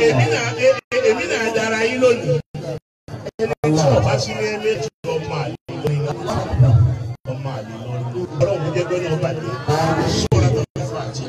èmi náà e- e- èmi náà dára yín lónìí ẹni tí ọba sí ní ẹni tí ọmọ àlè lórí ọmọ àlè lórí ọlọ́run jẹ́ gbẹ́ni ọba dé sọ́ra tó ń fà á jì.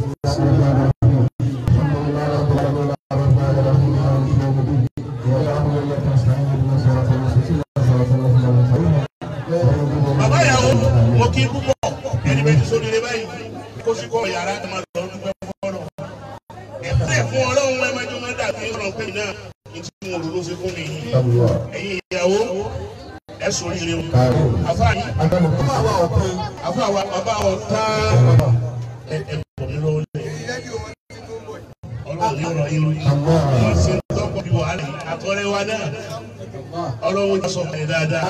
bàbá ìyàwó mo kí púpọ̀ ẹni bẹ́ẹ̀ ti sórí rẹ báyìí kó sì kọ́ yàrá ẹ máa lọ dúpẹ́ fọ́lọ́ ẹ̀fẹ́ fún ọlọ́run ẹ máa jọ máa dàbí ọ̀rọ̀ pé náà ní tí mo rò ló ṣe fún mi yìí ẹ̀yin ìyàwó ẹ sórí rẹ o àfa yìí àfa wa bàbá ọ̀ tá ẹ ẹ bọ̀ mí lọ́wọ́ lẹ̀ ọlọ́run yóò rọ yín lórí wọ́n ṣe ń tọ́kọ̀ bí wàhálà yìí àtọ́rẹ́ wa náà ọlọ́run yóò sọ ẹ̀ dáadáa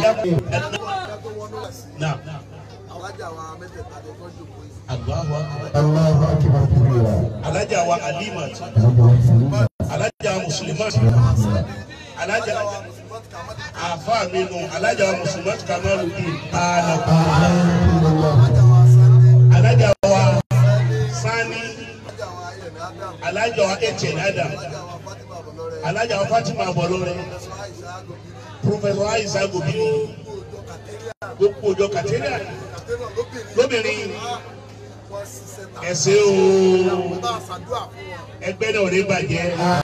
náà alájà wa mẹ́tẹ̀ẹ̀ta lè tọ́jú kò sí. àgbà wa alájà wa alimat alájà muslimat alájà àfa mi nù alájà wa muslimat kamaludin ààlà alájà wa sani alájà alájà wa ayẹ̀ni adam wa echen adam alájà wa fatima alájà wa fatima bọ̀lọ́rẹ́ bọlọrẹ sọ àìsà àgọ́bí professor aisha gobiri gbogbo ọjọ́ gbogbo ọjọ́ kàtẹ́ríà kàtẹ́rà kàtẹ́ríà lóbìnrin lóbìnrin wọ́n ṣiṣẹ́ ta ẹsẹ o bá a ṣàdúrà fún wọn. ẹgbẹ́ náà ò ní bàjẹ́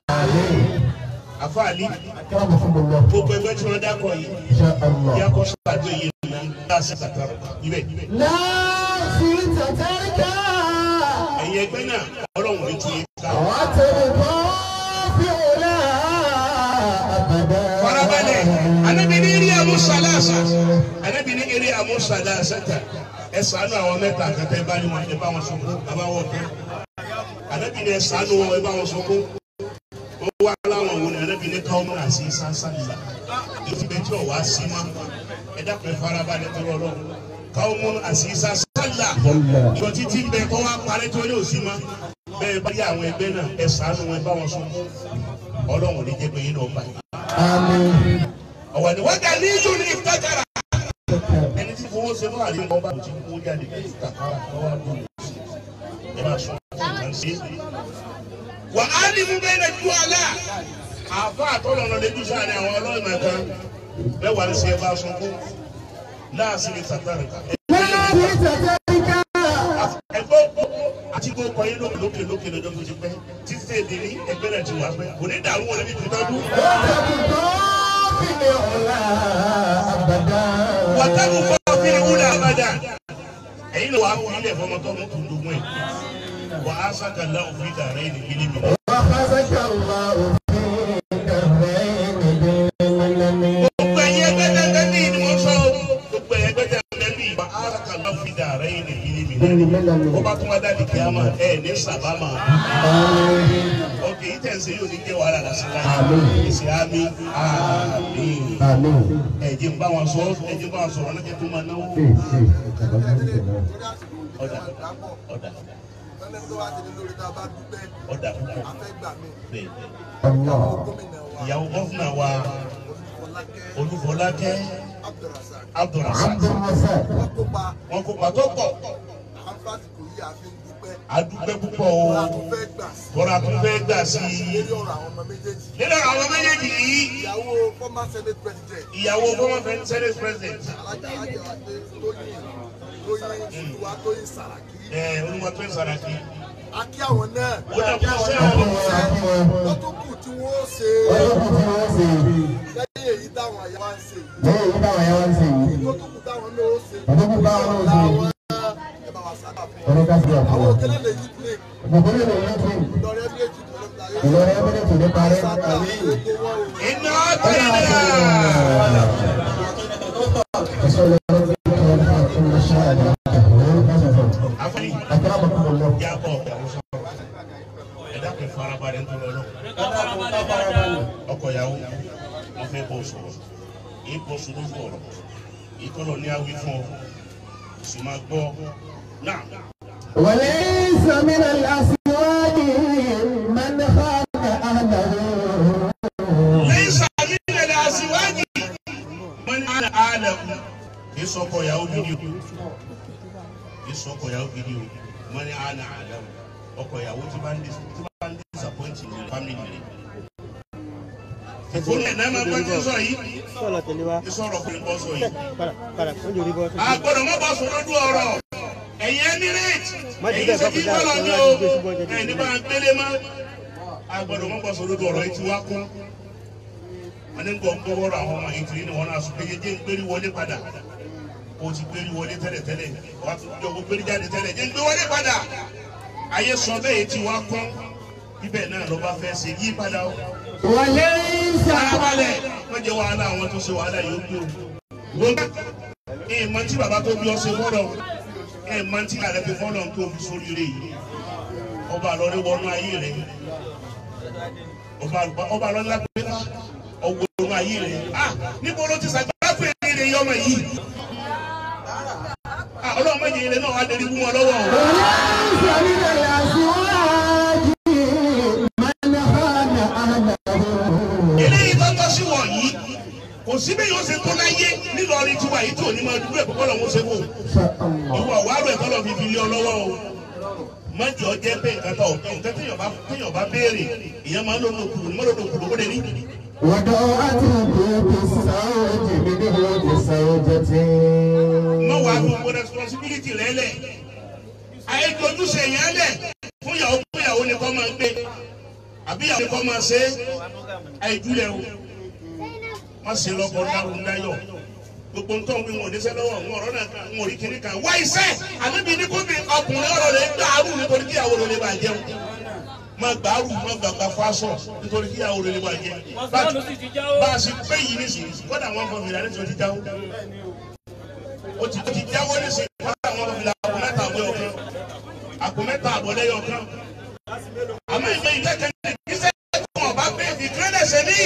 àfààní gbogbo ẹgbẹ́ tí wọ́n dákọ̀ yìí yà kọ́ sọ́dọ̀ yìí nà láti kàtà ibẹ̀. ẹ̀yin ẹgbẹ́ náà ọlọ́run ní tún yín ká. farabalẹ̀ anabi ní eré amusalasa anabi ní eré amusalasa ta ẹ ṣàánú àwọn mẹ́ta àkàtà ẹ bá ní wọn ẹ bá wọn sọkún bàbá wọn kẹ anabi ní ẹ ṣàánú wọn ẹ bá wọn sọkún ó wá láwọn wò ní anabi ní káwọn múra sí sánsánìlá èyí bẹ tí ò wá sí ma ẹ dákun ẹ farabalẹ̀ tó lọ lọ káwọn múra sí sánsánìlá ìjọ títí bẹ kọ́ wá parẹ́ tó ní òsì ma bẹ́ẹ̀ bá yà àwọn ẹgbẹ́ náà ẹ ṣàánú wọn ẹ bá wọn sọkún ọlọ́run ní jẹ́ pé yín náà báyìí ọwọ ni wọn kà ní ìlú ní ìtajára ẹni tí fowó ṣe náà àdéhùn ọba tí kò jáde ní ìtàkàrà lọ́wọ́ àdúgbò ẹ máa sọ fún ìgbà ṣe. wà á ní mú bẹ́ẹ̀ ju àlá àfa àtọ́nà ọ̀nà lẹ́jú sáré àwọn ọlọ́run mẹ́ta bẹ́ẹ̀ wà ní sí ẹ bá sọ fún láàsì ní ìtàkàrà ẹgbẹ́ àti kó kọ yín lókè lókè lókè lọ́jọ́ tó ti pẹ́ títí tèmi ní ẹgbẹ́ náà ti wà pẹ́ kò ní dàrú wọn níbi tó tọ́jú. wàtàkù fọ́ fílẹ̀ wúlẹ̀ àbádà ẹ̀yin ló wà á fún ilẹ̀ fọmọ tó mú kùndùnkùn ẹ̀ wà á sàkàlà òfin dàrẹ́ ní kíní mi. gbogbo ẹ̀yin ẹgbẹ́ tẹ́tẹ́ ní ìdí wọn sọ gbogbo ẹ̀yin ẹgbẹ́ tẹ́tẹ́ ní ìwà á sàkàlà òfin dàrẹ́ ní kíní mi. ó bá tún wá dàbí kí a máa ẹ̀ ní sàbámà. ọkè yìí tẹ̀sí yóò ní jẹ́ wàhálà lásìkò ìsì àmì àmì ẹ̀jẹ̀ ń bá wọn sọ ẹ̀jẹ̀ ń bá wọn sọ̀rọ̀ ọlọ́jẹ̀ tó máa náwó. ọ̀dà ọ̀dà lọ́lẹ́ tó wá délé lórí tá a bá dúpẹ́ ọ̀dà púpọ̀ afẹ́gbà mi bẹ́ẹ̀ gómìnà wa ìyàwó gọ́fúnà wa Fọlákẹ́ olúfọlákẹ́ Abdulrasaq abdulrasaq wọ́n kópa wọn kò pàtó pọ̀ àǹfààní kò yí àfi ń dúpẹ́ adúpẹ́ púpọ̀ o wọ́n á tún fẹ́ gbà sí tọ́ra tó fẹ́ gbà sí i lórí ọ̀rọ̀ àwọn ọmọ méjèèjì nínú àwọn méjèèjì yìí ìyàwó former senate president ìyàwó former senate president alájà ajẹ́wàdé tóyìn tóyìn fúdùwà tóyìn sàràkí ẹ̀ olúwàtò ìsàràkì akí àwọn náà ó dà kó ṣe wọ́n tó kù tí wọ́n ṣe lẹ́yìn èyí táwọn àyà wá ń ṣe yìí tó tó kù táwọn náà ó ṣe láwọn ẹ bá wa sábà fún wọn àwọn òkèlè lè yí plé lọrẹ méjì tó ló parí sábà gbogbo wọn ò iná tẹ̀lé àfọ̀yì yàbọ̀ ẹ̀dá kẹ farabalẹ̀ ń tọ́lọ́ lọ. ọkọ̀ ìyàwó wọn fẹ́ bọ̀ sọ̀rọ̀ yìí bọ̀ sọ̀rọ̀ fún ọ̀rọ̀ yìí kọ́lọ̀ ní awí fún ọ sì máa gbọ́ náà. وليس من الأسواق من خان أهله lẹ́yìn sàmì ìrẹ̀lẹ̀ àṣìwájì wọ́n ní àlẹ́ àlẹ́ kù kì í sọkọ̀ ìyàwó gidi o kì í sọkọ̀ ìyàwó gidi o wọ́n ní àlẹ́ àlẹ́ o ọkọ̀ ìyàwó tí bá ń dis- tí bá ń dísà disappoint ní family rẹ̀. ìfúnni ẹ̀ náà máa bá ti sọ yìí sọ̀rọ̀ tẹ̀lé wa ìsọ̀rọ̀ fún ìbọn sọ yìí. padà padà wọ́n jòrí bọ́. àgbọ̀dọ̀ má bá sọ lójú ọ̀rọ̀ ẹ̀yin emirate Má jí ẹ̀yin bẹ́ẹ̀ ṣe bá kí kọjá, bọ́lọ̀ ní ọ̀rọ̀ o àti gbé ṣùgbọ́n jẹ́ ẹ̀yin bá gbélé má àgbọ̀dọ̀ má bá sọ lójú ọ̀rọ̀ yìí ti wá kún wọn ní gbọ́ gbọ́ wọ́rọ̀ àwọn ọmọ yìí tìrí ni wọ́n náà sọ pé jẹ́ ń gbérí wọlé padà o ti gbérí wọlé tẹ́lẹ̀tẹ́lẹ̀ wàá tún jọ gbérí jáde tẹ́lẹ̀ jẹ́ ń gbé wọlé padà ayé sọ bẹ́ẹ̀ yìí ti wá kún ibẹ̀ náà ló bá fẹ́ ṣe yí padà o وليس farabalẹ̀ wọ́n jẹ́ wàhálà àwọn tó ṣe wàhálà yóò gbé o. wọ́n bá ẹ̀ mọ tí bàbá tó bí ọ ṣe fọ́lọ̀ ẹ̀ mọ tí ààrẹ fi fọ́lọ̀ tó fi sórí rẹ̀ yìí ọba àlọ́rí wọnú ayé rẹ̀ ọba ọba àlọ́rí lápẹ́lá ọwọ́ wọnú ayé rẹ̀ ah níbo ló ti sàgbà fún ẹ̀rí rẹ̀ yọmọ yìí ah ọlọ́run méje rẹ̀ náà wà á dérí fún wọn lọ́wọ́ o. وليس من الأزواج من خان أهله eléyìí tó tọ́ sí wọ̀nyí kò sí bí yóò ṣe tó láyé nílọrin tiwa yìí tó ní máa dúró ẹ̀kọ́ kọ́ lọ́wọ́ ṣe fò. ìwọ wàá rẹ̀ tọ́lọ̀ fi fi lé ọ lọ́wọ́ o mọ́jọ jẹ́ pé nǹkan tó nǹkan téèyàn bá téèyàn bá béèrè ìyẹn máa ń lò ní òkúrò ní mọ́lòdò òkúrò ó lè ní. وضاعت بيت الزوج ببيت زوجته mọ wàá gbogbo responsibility rẹ lẹ ayé ojúṣe yẹn lẹ fún ìyàwó fún ìyàwó ni kò máa gbé àbí ìyàwó ni kò máa ṣe ayé júlẹ̀ o wọ́n ṣe lọ́kọ̀ dárò ńláyọ̀ gbogbo ntọ́ wí wọn ò níṣẹ́ lọ́wọ́ wọn ọ̀rọ̀ náà kan wọn ò rí kíní kan wá iṣẹ́ àníbi ní kóbi ọkùnrin ọ̀rọ̀ rẹ̀ gbàrú nítorí kí ìyàwó rẹ̀ lè bàa jẹun má gbàrú má gbàgbà fásọ nítorí kí ìyàwó rẹ̀ lè bàa jẹun bá a ṣe pé yìí nísìnyí kọ́dà wọn fọ fìlà nítorí ti jáwó o ti ti jáwó nísìnyí kọ́dà wọn fọ fìlà àpò mẹ́ta àbọ̀ ọ̀kan àpò mẹ́ta àbọ̀ lẹ́yọ̀ kan àmọ́ ìgbẹ́ ìkẹ́kẹ́ ní ìgbésẹ̀ tó wọn bá pé ìkírẹ́lẹ̀ ṣe ní.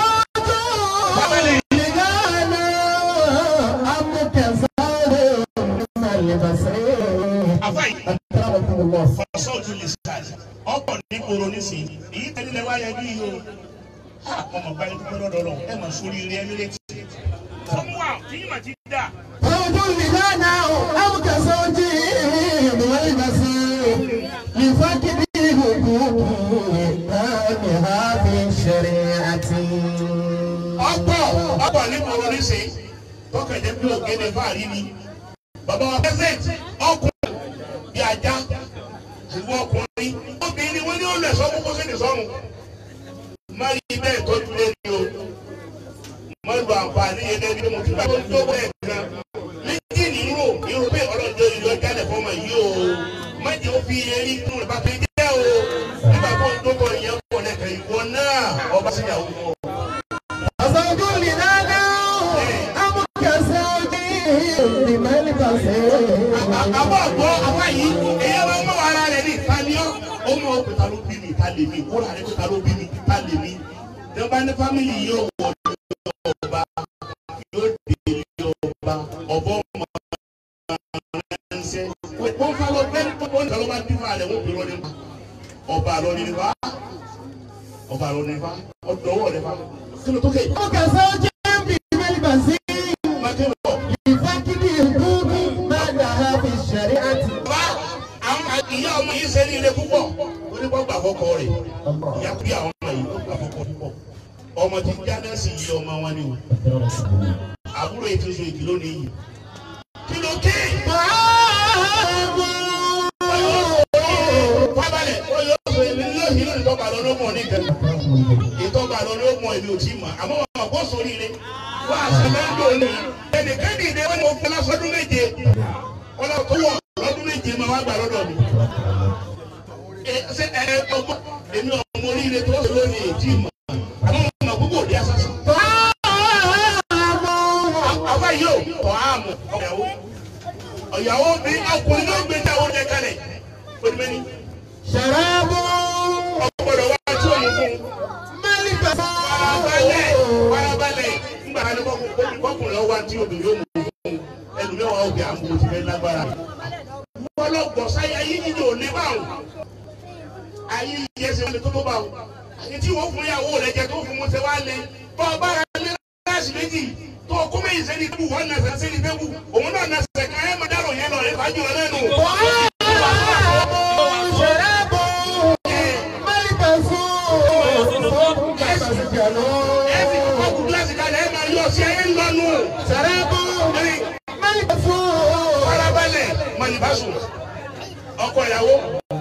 وزوج لغانا أم كزار من البصير àfáì أكرمكم الله fọsọ ojú lè ṣáàjì ọ̀pọ̀ nígboro nísìnyí èyí tẹ́lẹ̀ wá yẹjú yìí o ha ọmọ báyìí dúpẹ́ lọ́dọ̀ lọ ẹ máa sórí ilé ẹni létí. fọmù wa kì í mà ti dà. زوج لغانا أم كزوج من البصير لفقد حقوق تامها في الشريعة ọ̀pọ̀ ọ̀pọ̀ nígboro nísìnyí tọkẹjẹ bí ògèdè fàárí ni bàbá wa pẹsẹǹtì ọkùnrin bí ajá ìwọ ọkùnrin obìnrin ni wọn ní olè sọ kókó sí ní sọrùn má rí bẹ́ẹ̀ tọ́jú lé ní o má lu àǹfààní yẹn lẹ́ni mo ti bá tó tó bẹ́ẹ̀ kan méjì ní irú irú pé ọlọ́jọ́ ìlú ọjà lẹ̀ fọmọ yìí o má jẹ́ ó fi erí tún rẹ̀ bá fi jẹ́ o nígbà tó ń dókọ̀ ìyẹn pọ̀ lẹ́kẹ̀ ìwọ náà ọba síyàwó wọn. زوج لغانا أم كزوج من البصير àbọ̀ àgbọ̀ àwa yìí èyí máa ń mọ ara rẹ̀ ní ìtàlíọ́ ó mọ òkè ta ló bí mi ta lè mi kóra rẹ̀ pé ta ló bí mi ta lè mi tí wọ́n bá ní fámìlì yóò wọ̀ ní ọba yóò dé ilé ọba ọ̀bọ ọmọ ránṣẹ́ wọ́n fà lọ bẹ́ẹ̀ tó wọ́n lọ́wọ́ bá bí fún àlẹ́ wọ́n bí lọ́ọ́ nípa ọba lọ́ọ́ nípa ọba lọ́ọ́ nípa ọdọ̀wọ́ rẹ̀ fa kí ló tó kẹ́ أم كزوج من البصير máa kẹ́ lọ. لفقد حقوق ما لها في الشريعة Bá àwọn ìyá ọmọ yìí ṣe ní ilé púpọ̀ onígbọ́ gbà fọ́kọ rẹ̀. Ìyá bí àwọn ọmọ yìí ó gbà fọ́kọ púpọ̀. Ọmọ ti jáde sí iye ọmọ wọn ni o. Àbúrò ètò ìṣòro ìdí lónìí yìí. Kí ló ké? Fábàlẹ̀ ó yọ ọ̀sẹ̀ èmi ní òhìn lónìí tọ́ba lọ ló mọ̀ ní ìkẹta. Ìtọ́ba lọ ló mọ̀ èmi ò tí ì mọ̀. Àmọ́ wọn kò sórí rẹ̀. Wọ́n àṣẹ mẹ́ńdò ni. Ẹnìkan dìde wọn ni mo fẹ́ lásọdún méje. Wọ́n lọ tó wọ̀ lọ́dún méje máa wá gbà lọ́dọ̀ mi ṣe ẹ ọgbọ́n èmi ọmọ oríire tó ṣe lónìí èjì mọ̀ àwọn ọmọ gbogbo òde asásí. àwa yóò tọ́ àmọ̀ ọ̀yàwó ọ̀yàwó bí ọkùnrin ló gbé jáwó jẹ kalẹ̀ onímẹ́ni شراب ọgbọ́dọ̀ wá tí òun fún ملك farabalẹ̀ farabalẹ̀ nígbà kan ní kọkùnrin ọwọ́ àti obìnrin yóò mú fún ẹlòmíwàá òkè àmọ́ ti fẹ́ lágbára. wọ́n lọ gbọ́ sáyé ayé yíyí ò lé báwọn ayé yìí ẹsẹ̀ wọlé tó tó bá wọn. àyè tí wọ́n fún ìyàwó rẹ̀ jẹ tó fún mọ́ sẹ́ wá lé. bọ́ ọ bá ra lé láàsì méjì tó o kó méjì sẹ́ni tó wọ́n nà sẹ́ sẹ́ni tó wù. òun náà nà sẹ́ ká ẹ̀ máa dárò yẹn lọ ẹ̀ fàájì rẹ̀ lẹ́nu. شراب ملك kẹ̀lú. ẹ fi kọ́kọ́ kú gíláàsì kalẹ̀ ẹ máa yọ sí ẹ ń lọ́nu. Sàrẹ́bù ẹni mẹ́lì fún. farabalẹ̀ mọ̀lìbásù ọkọ ìyàwó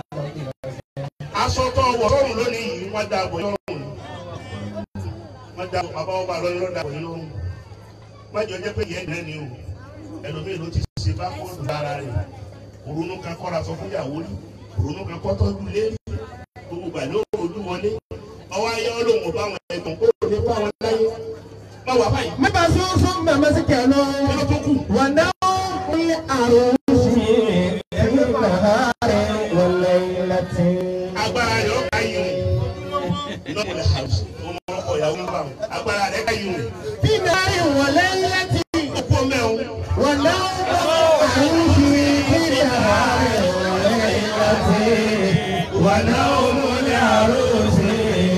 aṣọ tó wọ̀ lọ́rùn lónìí yìí wọ́n da àbọ̀ lọ́rùn wọ́n da bàbá ọba lọ́rùn lọ́dà àbọ̀ lọ́rùn májọ jẹ́ pé yẹn dẹ́ni o ẹlòmíì ló ti ṣe bá kóòdù lára rẹ̀ òrùnú kan kọ́ra sọ fún ìyàwó rí òrùnú kan kọ́ tọ́jú lé gbogbo gbà ló ojú wọlé ọwọ́ ayé ọlọ́run bá wọn ẹ̀gbọ́n kó lè bá wọn láyé má wà báyìí Mẹ́ta sún fún mẹ́mẹ́ sí kẹ̀lú. kí ló tó kù Wọ́n náà ní àrùn sí ìnáhàrẹ̀ wọlé láti. agbára rẹ̀ ọ̀ka yìí o lọ́kùnrin house ọmọ ọkọ ìyàwó ń bá wọn agbára rẹ̀ ká yìí Bí náírà wọlé láti. o ó kú ọmọ ẹ̀ o Wọ́n náà àrùn sí ìnáhàrẹ̀ wọlé láti. Wọ́n náà ní àrùn sí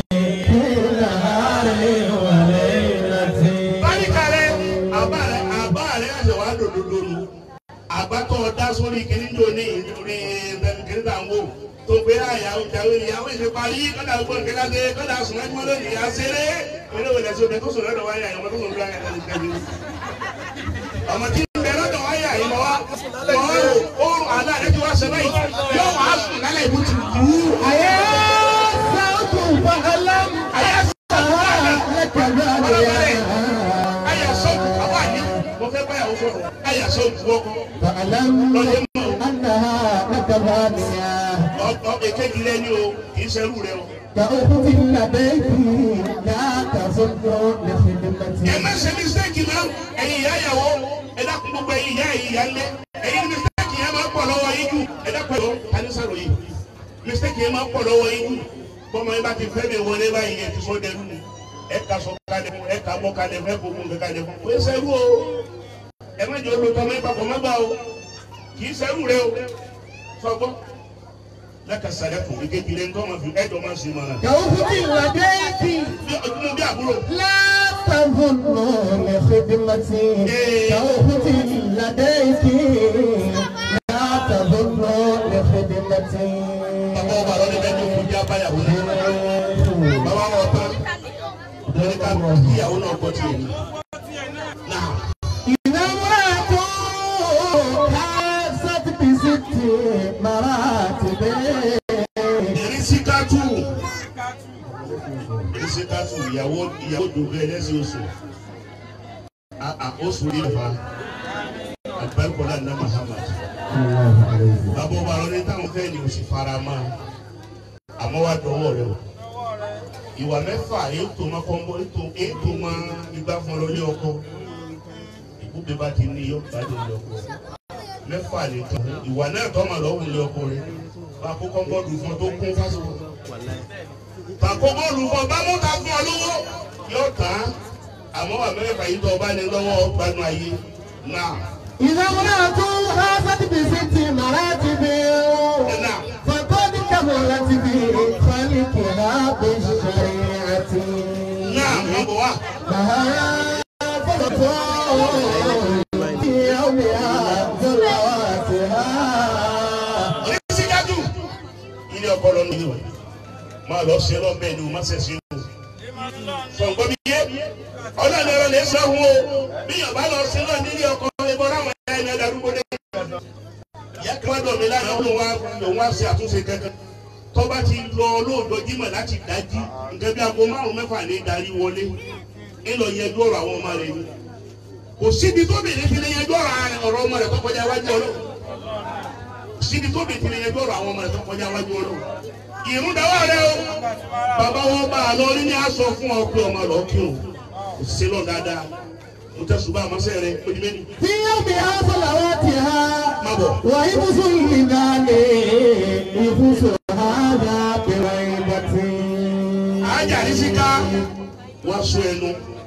ìnáhàrẹ̀ wọlé láti. báríkà rẹ̀ àbá rẹ̀ àbá rẹ̀ ẹ̀sẹ̀ wàá dòdòdò nù àgbàtọ̀ dá sórí kìíní jò ní ìdúrí kìíní tà ń wò tó gbé àyàwó ìyàwó ìyàwó ìṣe parí kọ́dà gbọ́n nǹkan láti kọ́dà sùn láti mọ́ lónìí àṣẹrẹ́ eré wòlẹ̀ sí omi tó sùn lọ́dọ̀ wáyà ìwọ̀n tó sùn lọ́dọ̀ wáyà ìwọ̀n ọmọ tí ń bẹ lọ́dọ̀ wáyà ìmọ̀ wa mọ̀ ọ́ oorun àlá rẹ̀ ti wá ṣe báyìí yóò wá sùn lálẹ́ ìbú ti kú. Àyà sáwùtù fàálàm. Àyà Àyà lẹ́kẹ̀lú àlẹ́. Àyà sọ́ọ̀tù àbá ní mo fẹ́ báyàwó sọ̀rọ̀ àyà sọ́ọ̀tù ọkọ̀ فاعلم أنها لك غالية ọ̀pọ̀ èkejì rẹ ni o kì í ṣerú rẹ o. كأخت لديك لا تظن ẹ لخدمتي má ṣe mistake náà ẹ̀yin ìyá ìyàwó ẹ dákun gbogbo ẹ̀yin ìyá ẹ̀yin ìyá ńlẹ̀ ẹ̀yin mistake yẹn máa ń pọ̀ lọ́wọ́ yín jù ẹ dákun ẹ̀rọ tanisaro yìí mistake yẹn máa ń pọ̀ lọ́wọ́ yín jù bọ́mọ yín bá ti fẹ́ mi wọlé báyìí ẹ ti sọ dẹrú ni ẹ ka sọ kalẹ̀ fún ẹ ka bọ́ kalẹ̀ fún ẹ kó kún kalẹ̀ fún ẹ ṣerú o ẹ má jẹ́ olùtọ́ mọ́ ìpapọ̀ má gbà o kì í ṣerú rẹ o sọgbọ́ lẹ́kàsálẹ̀ fún ìkejì rẹ ńkọ́ máa fi ẹ̀dọ̀ máa ṣe máa كأخت لديك bí ọdún bí àbúrò لا تظن لخدمتي كأخت لديك لا تظن لخدمتي bàbá ọba lọ́dẹ bẹ́ẹ̀ tó fi bí abáyàwó náà. bàbá wọn tán lórí ká kíyàwó náà gbọ́ tiẹ̀ ní. náà إذا امرأة حاست بست مراتب ìrísíkátù ìrísíkátù ìyàwó ìyàwó dògbé ẹlẹ́sìn oṣù àà oṣù rí ẹ̀fà àgbẹ̀kọ̀lá ní Muhammad. bàbá ọba lọ́dẹ táwọn fẹ́ ni oṣù fara mọ́ àmọ́ wá dọwọ́ rẹ o. ìwà mẹ́fà ètò máa kọ́ ń bọ́ ètò ètò máa igbá fún ọ lọ́lé ọkọ ìbúgbé bá ti ní yọ gbádùn ilé ọkọ rẹ mẹ́fà lè tán ìwà náà tọ́ mà lọ́wọ́ ilé ọkọ rẹ bá kó kọ́ńbọ́ọ̀dù fún ọ tó kún fásitì bàkó bọ́ọ̀lù fún ọ bá mú ta fún ọ lówó yóò tán àmọ́ wà mẹ́fà yìí tó o bá ní lọ́wọ́ gbanú ayé náà إذا امرأة حاست بست مراتب náà فقد كملت في خلقها بالشريعة náà wọ́n bọ̀ wá. لها فرط في يومها ذرواتها oníṣígájú ilé ọkọ lọ nílé o máa lọ ṣe lọ bẹ́ẹ̀ ni o má ṣe ṣe o sọgbọn mi yé ọlọ́run ẹ̀rọ lè sọ fún o bí yàn bá lọ ṣe lọ nílé ọkọ ẹbọ láwọn ẹ̀yà ẹ̀yà darúgbó dé. ìyá kan dọ̀ mí láyọ̀ ló wá lòun wá ṣe àtúnṣe kankan tó bá ti lọ lóòdọ̀ jímọ̀ láti dájí nǹkan bí aago márùn mẹ́fà ní darí wọlé ńlọ yẹjú ọ̀rọ̀ àwọn ọmọ rẹ̀ ni kò síbi tó bèrè fi lè yẹjú ọ̀rọ̀ ọmọ rẹ̀ tó kọjá wájú ọlọ́run síbi tó bèèrè tìrẹ yẹn gbọ́dọ̀ àwọn ọmọ rẹ̀ tó kọjá wájú ọlọ́run ìrún dáwọ́ rẹ o bàbá wọn bá a lọ rí ní aṣọ fún ọ pé ọmọ lọ kí o kò sí lọ dáadáa mo tẹ ṣùgbọ́n àmọ́sẹ́ rẹ ojú méjì في يومها صلواتها má bọ̀ ويبس اللبان يبس هذا بريبة ajá ní síká wọ́n sọ ẹnu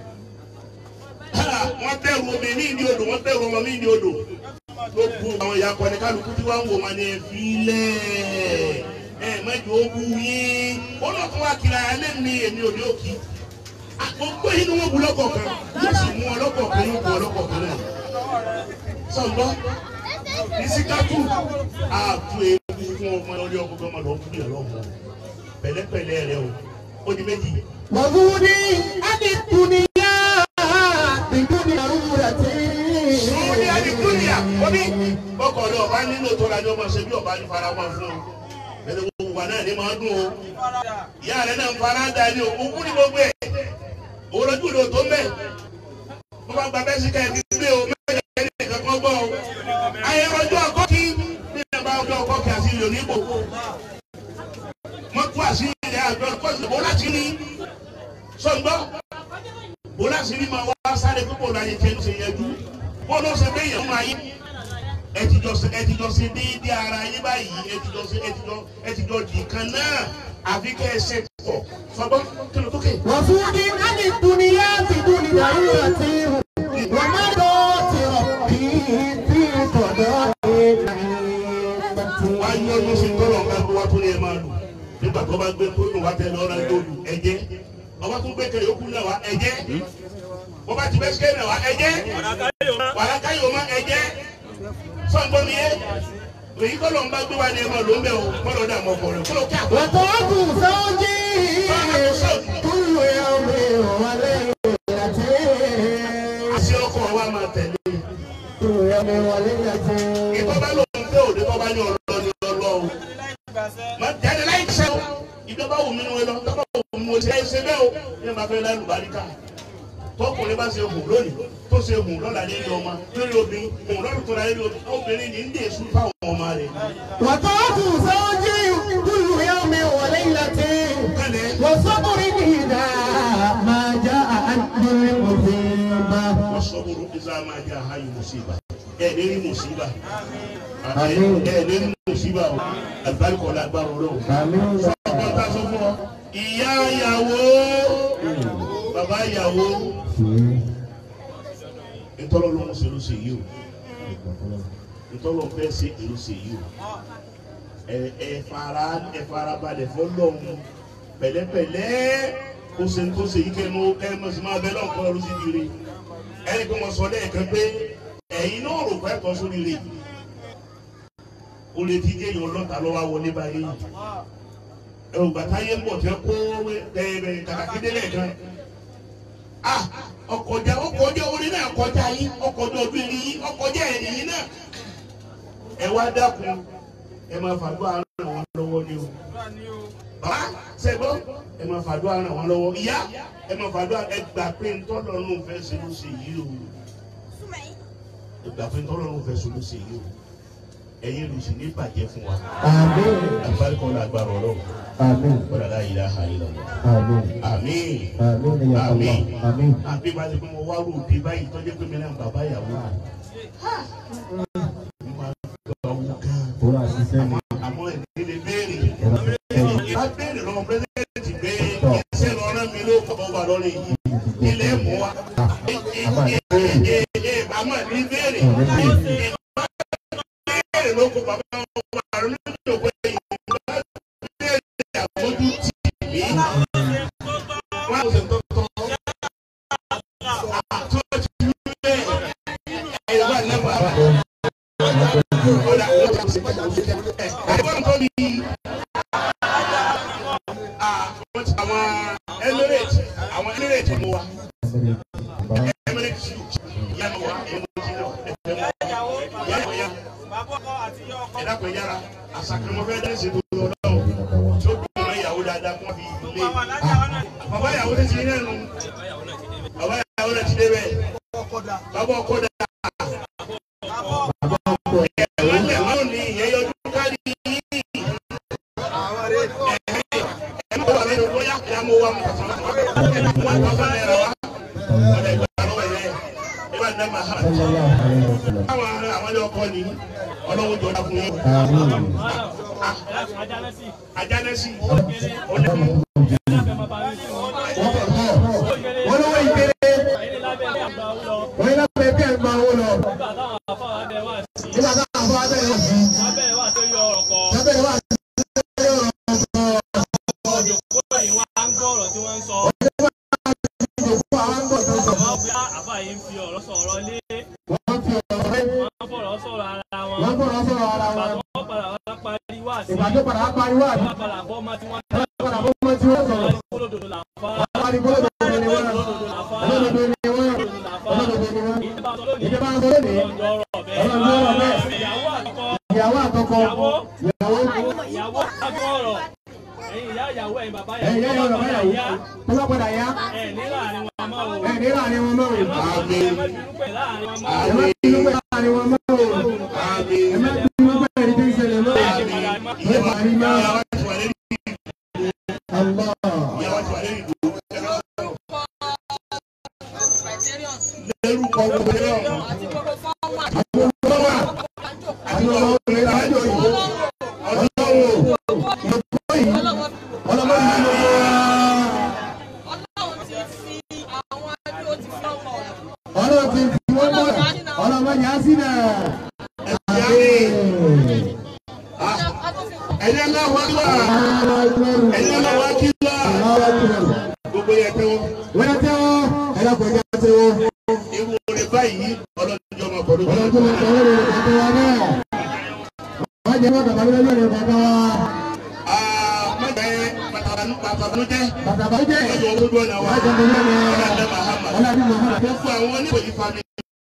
wọ́n bẹ̀rù omi ní ìdí odò wọ́n bẹ̀rù ọmọ ní ìdí odò ló bu àwọn ìyá akọni kálukú tí wọ́n ń wò máa ní ẹ̀fí lẹ̀ ẹ̀ mẹ́jọ ó bu yín ó lọ fún wa kiri ayálé ní èmi ò ní òkì àkókò yìí ni wọ́n bu lọ́kọ̀ọ̀kan yóò sì mú ọ lọ́kọ̀ọ̀kan yóò bu ọ lọ́kọ̀ọ̀kan náà sọ̀gbọ́n ní síkátù àtú ewu fún ọmọ orí ọkọ̀ ọmọ lọ́wọ́ fún ìyàwó ọmọ pẹ̀lẹ́pẹ̀lẹ́ rẹ o ó di méjì. وجودي عن الدنيا بدون ضرورة Sùúrù ní Adìgúnìyà, ó ní ọkọ̀ ní ọba nínú tó ra ní ọmọ ṣe bí ọba ní fara wọn fún un. Bẹ́ẹ̀ni gbogbo wa náà ní máa dùn o. Ìyá rẹ̀ náà ń fara da ní òkú kú ní gbogbo ẹ̀. Òun lójú ìlú tó mẹ́. Mo bá gba bẹ́ẹ̀ sí ká ẹbí gbé o, mẹ́jọ ẹni nìkan kan gbọ́ o. Ayé ọjọ́ ọkọ́ kí bí ẹ bá ọjọ́ ọkọ́ kí àti ìlú nípò. Wọ́n tú àṣírí rẹ̀ àjọ ìkọ́sí bó láti ní. Sọ̀gbọ́n bó láti ní máa wá sáré púpọ̀ láyé tẹ́ ń ṣe yẹjú bó ló ṣe bẹ́yẹ̀ ń ayé ẹ ti jọ ṣe ẹ ti jọ ṣe déédéé ara yín báyìí ẹ ti jọ ṣe ẹ ti jọ ẹ ti jọ dì kan náà àfi kẹ́ ẹ ṣe pọ̀ sọgbọ́n kí ló tókè. وجودي عن الدنيا بدون ضرورة ومرضات ربي في قضاء wá yọ ọdún sí tọ́lọ̀ ọ̀gá tó wá tó ní ẹ máa lù nígbà tó bá gbé tó nù wá tẹ lọ́ra yóò lù ẹ̀jẹ̀ ọba tó gbé kẹyọ kú náà wá ẹ̀jẹ̀ bọ́ba ti bẹ́ sikẹ́ náà wá ẹ̀jẹ̀ wàrà káyọ̀ má ẹ̀jẹ̀ sọ̀gbọ́n mi yẹ èyí tọ́lọ̀ ń bá gbé wá ní ẹ máa lò ń bẹ̀ o kọ́lọ̀ dà mọ́ ọkọ̀ rẹ̀ kọ́lọ̀ kí àgbọ̀. وطاق زوجي كل يوم وليلة àti ọkọ̀ wa máa tẹ̀lé كل يوم وليلة ìtọ́ bá lòun fẹ́ òde tó bá ní ọlọ́ ní ọlọ́ o. má jáde láì ṣe o ìjọba wù mí ni wọ́n lọ tọ́ba wù mí mo ṣe é ṣe bẹ́ẹ̀ o ní ẹ̀ máa fẹ́ láì lùbáríkà tọkùnrin bá ṣe hùn lónìí tó ṣe hùn lọ́la lórí ọmọ lórí obìnrin hùn lọ́dún tó la lórí obìnrin obìnrin ní ń dè sùn fáwọn ọmọ rẹ̀. وطاق زوجي كل يوم وليلة kálẹ̀ وصبر إذا ما جاء عند المصيبة wọ́n sọ wúru ìzá máa jẹ́ àháyù mùsíbà ẹ̀ ní rí mùsíbà Àmín. ẹ̀ ní rí mùsíbà o àgbáríkọ̀ lágbára ọlọ́run. آمين ọgbọ́n tá a sọ fún ọ ìyá ìyàwó bàbá ìyàwó ìtọ́lọ́ ló ń ṣe ló ṣe yìí o ìtọ́lọ́ fẹ́ ṣe ló ṣe yìí o ẹ ẹ fara ẹ fara balẹ̀ fọlọ́hún pẹ̀lẹ́pẹ̀lẹ́ kó ṣe kó ṣe yìí kẹ́nu kẹ́nu mọ̀ sí máa bẹ́ lọ́nkọ́ ló sì di re ẹni pé mo sọ lẹ́ẹ̀kan pé ẹ̀yin náà rò pé ẹ̀tọ́ sórí re o lè ti jẹ́ èèyàn lọ́ta lọ́wọ́ wọlé báyìí ẹ̀rù bàtà yẹn bọ̀ tẹ́ kó ẹ̀ẹ́dẹ̀ kàkàkédé lẹ́ẹ̀kan ah ọkọjá ọkọjá orí náà kọjá yín ọkọjá ọdún ìrìn yín ọkọjá ẹ̀yìn yín náà ẹ wá dákun ẹ máa fàdúrà ràn wọ́n lọ́wọ́ ni o bàbá sẹ́gbọ́ ẹ máa fàdúrà ràn wọ́n lọ́wọ́ ìyá ẹ máa fàdúrà ẹ gbà pé ntọ́lọ́run fẹ́ ṣe ló ṣe yìí o ẹ gbà pé ntọ́lọ́run fẹ́ ṣe ló ṣe yìí o ẹ̀yin lù sí ní bàjẹ́ fún wa آمين àbáríkọ́ la gbàrọ̀ ọlọ́run آمين wọ́n la ilaha illallah آمين àmín آمين يا الله آمين àbí bá ti pé mo wá ròde báyìí tọ́jú pé mi náà bàbá ìyàwó mi. mo máa gbọ́ owó gan. Ora ṣiṣẹ́ ni. àmọ́ ẹ̀mí lè béèrè. Ora ṣiṣẹ́ ni. bá béèrè lọ́wọ́ pírẹ́sìdẹ̀ntì pé iṣẹ́ lọ rán mi ló kọ́ wà lọ́rọ̀ yìí. ilé mú wa. àmọ́ ẹ̀mí béèrè. béèrè ló kó bàbá wa lórí ìjọba yìí. bá béèrè àbójú tì mí. wọ́n á ṣe tọ́tọ́. àwọn Emirates àwọn Emirates mú wa Emirates yá mú wa ẹmu ti náà ẹfẹ mú wa yá mú ya ẹ̀dá pẹ̀ yára àsàkàmọ́fẹ́ dá ṣe gbogbo ọlọ́wọ́ tí ó dùn mọ́ ìyàwó dáadáa kó wọ́n fi lé bàbá ìyàwó lè ti yẹn nù bàbá ìyàwó lè ti dé bẹ́ẹ̀ bàbá ọkọ dà ẹ̀wọ́n lẹ̀ wọ́n ní ìyẹn yọjú kárí yìí ẹ̀ mọ̀ wà lẹ́nu bóyá kí a mọ̀ wà mọ̀ kàtà wọ́n wọ́n fẹ́ lẹ́ra wa ọ̀dẹ̀ ìgbà lọ́wọ́ yẹ ẹ bá dá màá hàn Sallallahu alaihi wasallam. àwọn àwọn ilé ọkọ ni ọlọ́wọ́ jọ dákun yín Àmín. ajánẹ́sì ọlẹ́kùn Wọ́n lówó ìpele. Wọ́n yín lábẹ́ bí ẹ̀ ń gba owó lọ. Nígbà táwọn afọ abẹ́rẹ́ wà sí. Lábẹ́rẹ́ wà sí. Ìjòkó àwọn ń bọ̀ tó sọ. Wọ́n fi ọ̀rọ̀ lé. Wọ́n fọ̀rọ̀ sọ̀rọ̀ ara wọn. Ìgbà tó padà wá pariwo àdúrà. Padà bọ́ ọmọ tí wọ́n sọ̀rọ̀. rí gbọ́dọ̀ gbọ́dọ̀ ni wọ́n olódodo ni wọ́n olódodo ni wọ́n ìjọba ń sọ lónìí ọlọ́run ló rọ̀ bẹ́ẹ̀ ìyàwó àtọkọ ìyàwó ìyàwó agbọ́rọ̀ ẹ̀yin ìyá ìyàwó ẹ̀yin bàbá ẹ̀yìn yẹn yọ̀ bàbá ìyá yàwó tó bá padà yá ẹ̀ ní láàrin wọn máa wò ẹ̀ ní láàrin wọn mọ́ o ẹ̀ má bínú pẹ̀ láàrin wọn máa ẹ̀ wò má bínú pé láàrin wọn mọ́ o ẹ̀ má bínú pé ẹni tó ń ṣẹlẹ̀ mọ́ o ẹ̀ má rí mọ́ ìyá wa ti wà lórí Allah. ìyá wa ti wà lórí ìdúró lórúkọ gbogbo náà àti gbogbo fọ́ọ̀mà àti ọmọ Àwọn ọmọ obìnrin lájọ yìí. ọlọ́wọ́ Ìjọba yìí. ọlọ́wọ́ Ọlọ́mọ yìí ló wá. ọlọ́run ti fi àwọn ẹbí ó ti fi ọmọ ọ̀nà. Ọlọ́run ti fi wọ́n mọ̀. Ọlọ́mọ yà á sí náà. ẹ̀yẹ náà wá wá ẹ̀yẹ náà wá kí wá gbogbo yẹ tẹ́wọ́ Wọ́n yà tẹ́wọ́. Ẹ dákun ẹja tẹ́wọ́. irú orin báyìí ọlọ́jọ́ máa bọ̀ lójú Ọlọ́run tó lọ sọ̀rọ̀ lórí kọ̀ọ̀kan wa náà. Wọ́n jẹ́ wọ́n bàbá mi lórí kọ̀ọ̀kan wa. mọ̀jẹ̀ pàtàkùnújẹ́ Bàbá bá jẹ́. lọ́jọ́ olójú ọ̀nà wa Wọ́n jẹ́ mi lórí ọ̀làdẹ́ mahama Ọlọ́run Muhammad. gbogbo àwọn oníwòyí fami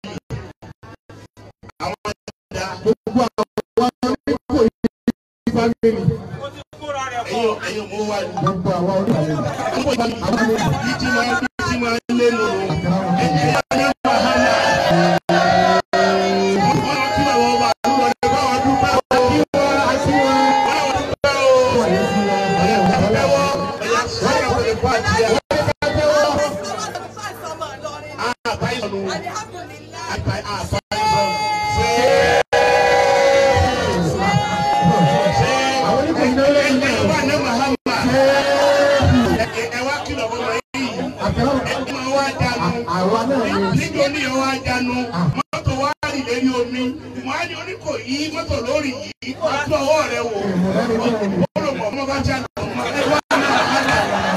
àwọn ẹ̀dá Gbogbo àwọn oníkò yìí fámìlì. ẹ̀yìn ẹ̀yìn mú wá ní. Gbogbo àwọn oníkò Àwọn yìí ti máa bí ti máa lé nù. Ẹ̀yìn ẹ̀dá mahama. Wọ́n lọ kí àwọn ọba àdúgbò rẹ̀ bá wọn dúpẹ́ o. àti wọn. Báwọn dúpẹ́ o. Wọ́n yẹ sí wọn. Ẹ̀yà tẹ́wọ́ ẹ̀yà sọ́yà wọlé fún àjíyá. Àbáyé sọnù. Àbáyé sọnù. Àwọn oníkò yìí lórí Ẹ̀yìn ilẹ̀. wà ní mahama. Ẹ wá kìlọ̀ fún ọmọ yìí. Àtẹ̀wọ́. Ẹ máa wá jánu. Àwa náà ni. níjó ní ìyẹn wá jánu mọ́tò wá rì lérí omi wọ́n á ní oníkò yí mọ́tò lórí yìí wọ́n á tún ọwọ́ rẹ wò ó lò mọ̀ ọmọ bá jánu ọmọ ẹ wá ní àhánà.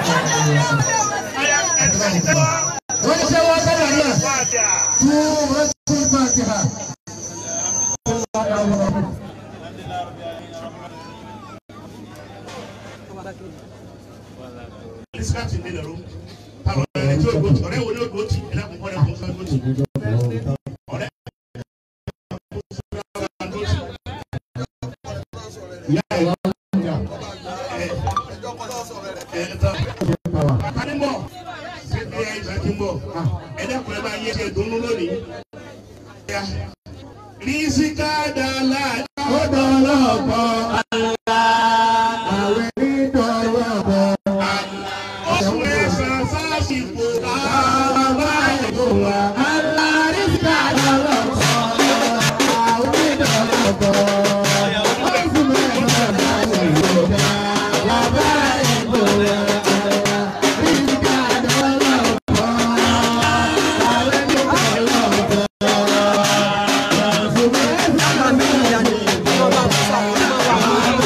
Wọ́n ti tẹ́wọ́ sọ́dọ̀ náà. Fàdà. Tí wọ́n ti bá ti hà. Lísíkàtì ní ìlẹ̀rú. Táwọn ọ̀rẹ́ tí ó gbòtì ọ̀rẹ́ wo ni ó gbòtì ẹ̀dá kò kọ́ ẹ̀kọ́ fẹ́ gbòtì. Ọ̀rẹ́ Ìyá ìwà ọ̀gá. ẹ̀ẹ́dá. Tani ń bọ̀? Ṣé ẹ yà ìgbà tí ń bọ̀? Ẹ̀dá kò ẹ máa yẹ ṣe dùnú lónìí. Rísíkà dàlá. Ó dọ̀lọ́pọ̀ àlá. Àwẹ̀ ní dọ̀lọ́pọ̀. Oṣù ẹ̀sán sásìkò Bàbá ìbò wa. Àlá rí sí àdọ̀lọ́pọ̀. Àwẹ̀ ní dọ̀lọ́pọ̀. Oṣù mẹ́fà láti ìgbòdà. Bàbá ìbò wa. Àlá rí sí àdọ̀lọ́pọ̀. Àwẹ̀ ní dọ̀lọ́pọ̀. Oṣù mẹ́fà láti ìgbòdà.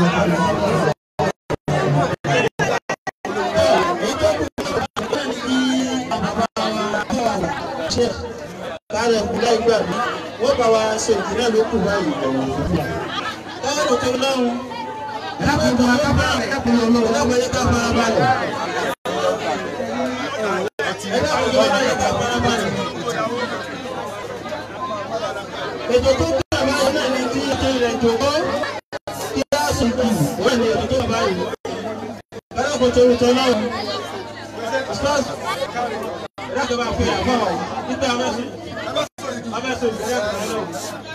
kárẹ̀ kúlẹ̀ ìgbà mi wọ́n bá wa ṣe ìpínlẹ̀ ló kù báyìí. káwọn tó lọ́run ẹ̀dákun tó wá kábàá ẹ̀dákun lọ́wọ́ ẹ̀dákun yẹ ká fara balẹ̀. ẹ̀dákun tó wá yẹ ká fara balẹ̀. ètò tó gbà báyìí náà ni kí ètò ilẹ̀ jòkó kí á sì kì wọ́n ní ètò tó gbà báyìí. ẹ̀dákun tó wá lọ́run ẹ̀dákun bá fi àbọ̀ nígbà mẹ́sìn abẹ́sọ̀ ìgbéyà kan náà.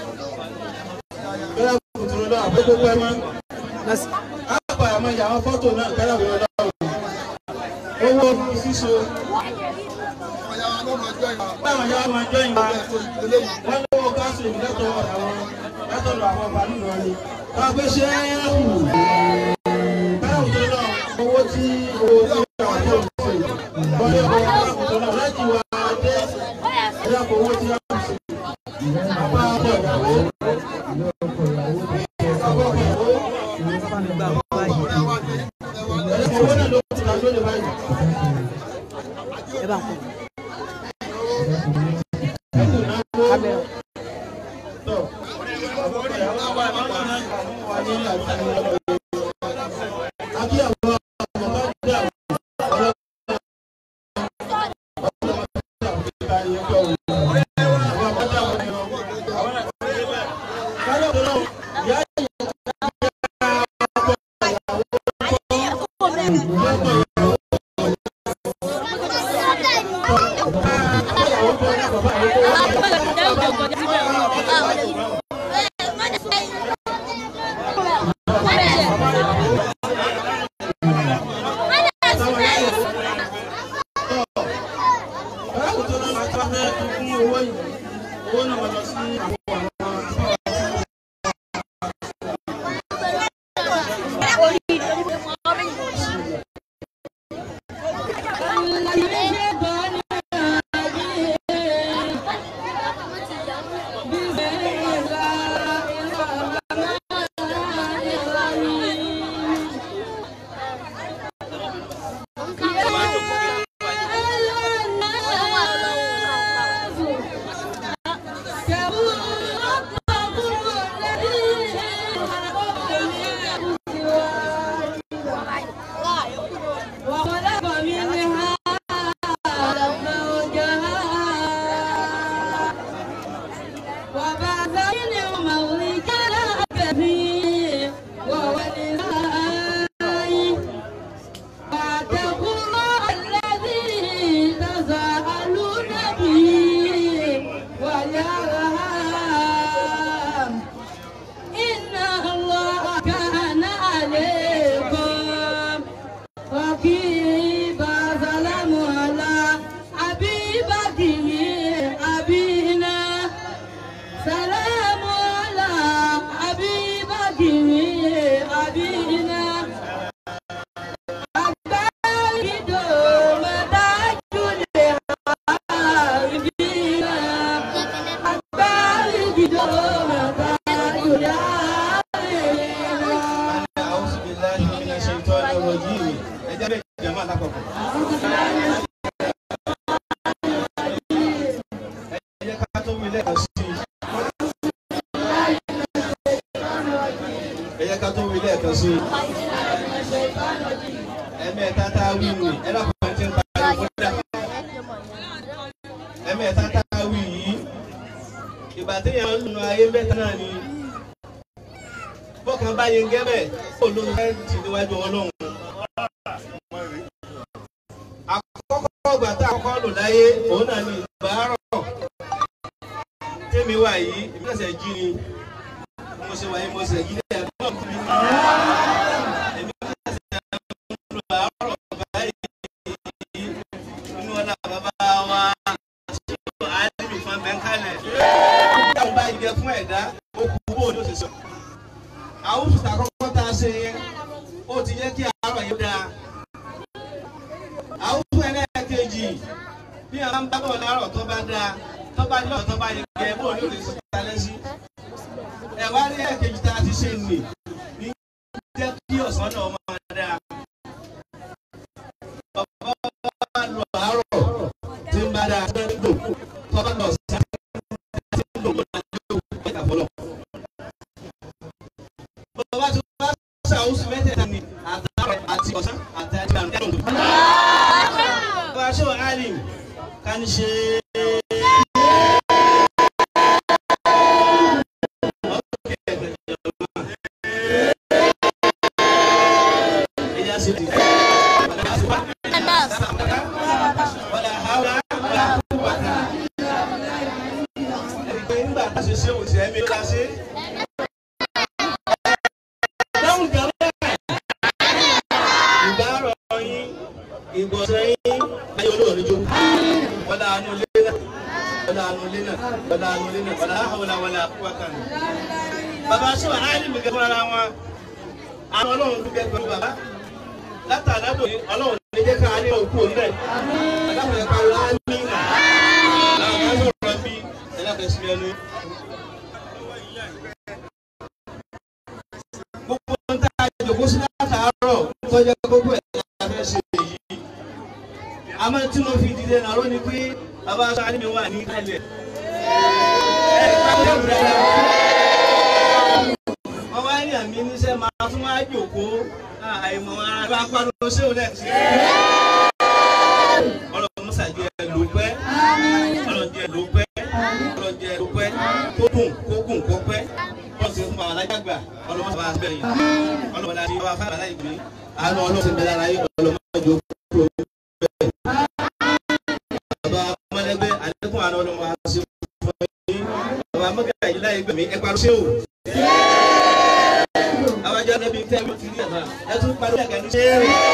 Bẹ́ẹ̀ kò tó lọ àbúkú pẹ́ mọ́. Àpà àmọ́ ìyá àwọn fọ́tò náà kẹ́rẹ́ wọ́n lọ́wọ́. Owó síso. Báwọn yá máa jọ ìwà. Wọ́n lówó káṣù ìlẹ́tọ̀ àwọn látọ̀dọ̀ àwọn bàálù lọ ni. Wọ́n gbé ṣé é kù. Bẹ́ẹ̀ kò tó lọ owó tí owó tí wọ́n tó ń ṣe. Wọ́n lé owó kò tó lọ láti wá dé. Ẹ̀dá kò owó tí wọ́n ń ṣe. Bàbá ọkọ̀ ìyàwó. Ọkọ̀ ìyàwó. Owó náà ló ti ta lóde báyìí. ẹ bá ń kọ. Ẹkùn náà kó. Tọ́. Ọkọ̀ ìyàwó wà ní wà ní àti ọlọ́run. Àbí àwọn ọmọ bá dé àwọn ọlọ́run. Ọlọ́run ti àwọn ìgbà yẹn kọ́ òun. Àwọn àbájá àwọn ẹ̀rọ. Àwọn àti ẹgbẹ́. Káyọ̀ tó náà, ìyá ìyá Báwo tó náà máa tọ́ fẹ́ fún owó yìí? Owó náà máa lọ sí àwọn àwọn وخلق منها زوجها وبعث منهما رجالا كثيرا ونساء واتقوا الله الذي تساءلون به والأرحام إن الله كان عليكم رقيبا سلام على حبيبته أبينا سلام على حبيبته أبينا أكبر دوم تاج الحبيبين أكبر دوم تاج الحبيبين أعوذ بالله من الشيطان الرجيم. Ẹ jẹ́ bẹ́ẹ̀ jàmáà lápapọ̀. Ẹ jẹ́ ká tó wí lẹ́ẹ̀kan sí i. Ẹ jẹ́ ká tó wí lẹ́ẹ̀kan sí i. Ẹ̀mẹ́ta tá a wí nì, ẹ dákun ẹ ti ń pariwo fún dà. Ẹ̀mẹ́ta tá a wí yìí, ìgbà téèyàn ń nu ayé mẹ́ta náà ni bọ́kàn bá yẹn gẹ́bẹ̀ kó ló ń fẹ́ ti níwájú ọlọ́run. àkọ́kọ́ ọgbà tá a kọ́kọ́ lò láyé òun náà ní ìbárọ̀ tèmi wà yìí èmi náà ṣe jí ni mo ṣe wà yìí mo ṣe jí ní ẹ̀gbọ́n mi. èmi náà ṣe ń lo àárọ̀ báyìí nínú ọ̀nà bàbá wa ṣé àádìmí fún abẹ́ńkálẹ̀. ìdáhùn bá yẹ fún ẹ̀dá ó kú bó o ló ṣe sọ àwọn òṣìṣẹ́ àkọ́kọ́ tá a ṣe yẹn ó ti jẹ́ kí àárọ̀ yẹn dáa. àwọn òṣìṣẹ́ ẹlẹ́ẹ̀kejì bí a máa ń bá bọ̀ láàárọ̀ tó bá dáa tó bá lọ́ọ̀ tó bá yẹ kẹ́ bó ní òrìṣà ta lẹ́sí. ẹ̀wá ní ẹ̀kejì tá a ti ṣe nì ní jẹ́ ọ̀sán náà máa dáa. Bàbá wa lọ àárọ̀ tí ń bá dáa tó ń lò tọ́ba lọ sí àti ń lò lọ́la yóò gbẹ́ta fọlọ́. Bàbá tí wọ́n bá ṣàwùsù mẹ́tẹ̀ẹ̀ta ni àtàrọ̀ àti ọ̀sán àti àti àrùn kẹ́lò. Bàbá ṣé wà á rìn ká ní ṣe ẹ̀yà sí ti. Wàlá hàwlá wàlá quwwata. Ẹni pé nígbà tá a ṣe ṣé òṣèré mi ló la ṣe. Dáhùn gàmẹ́. Ìbárọ̀ yín, ìgbọ̀nsẹ̀ yín, ayé olóòrè jó. Wàlá àánú ilé náà. Wàlá àánú ilé náà. Wàlá àánú ilé náà. Wàlá hàwlá wàlá quwwata. Bàbá sọ àárín mi gẹ́gẹ́ fúnra wọn. Àwọn ọlọ́run dúkẹ́ pẹ̀lú bàbá látàlábò ní ọlọ́run ní jẹ́ ká ní òkú ọ̀nbẹ. Àdàpọ̀ ẹ̀ka ọ̀la ní ìlà. Àwọn ọmọ sọ̀rọ̀ bí ẹlẹ́fẹ̀ẹ́ sí ẹnu. Gbogbo ń tá a jòkó sí látàárọ̀ tọ́jà gbogbo ẹ̀ la fẹ́ ṣe èyí. Àmọ́ tí mo fi dìde náà ló ní pé bàbá aṣọ àdìmí wà ní ìkàlẹ̀. Ẹ ká lè wúra lọ. Wọ́n wá ní àmì níṣẹ́ máa tún wá jòkó àìmọ̀ ara bá pariwo sí òun náà sí. ọlọ́run musa jẹ́ ló pẹ́ ọlọ́run jẹ́ ló pẹ́ ọlọ́run jẹ́ ló pẹ́ kó gùn kó gùn kó pẹ́ wọ́n sì ń fa alájà gbà ọlọ́run musa bá a bẹ̀rẹ̀ yìí ọlọ́run láti wá fún alájà gbé àánú ọlọ́run ti bẹ̀rẹ̀ aláyé ọlọ́run mọ́jọ kúrò bẹ́ẹ̀. bàbá ọmọdégbé àlékún àná ọlọ́run wa ṣe fún yín bàbá mọ́gàjì yìí láyé gbẹ̀mí ẹ parí ṣé o awájọ níbi tẹ́ mi ti rí ẹ̀fà ẹ tún parí ẹ̀kẹ́ ní ṣé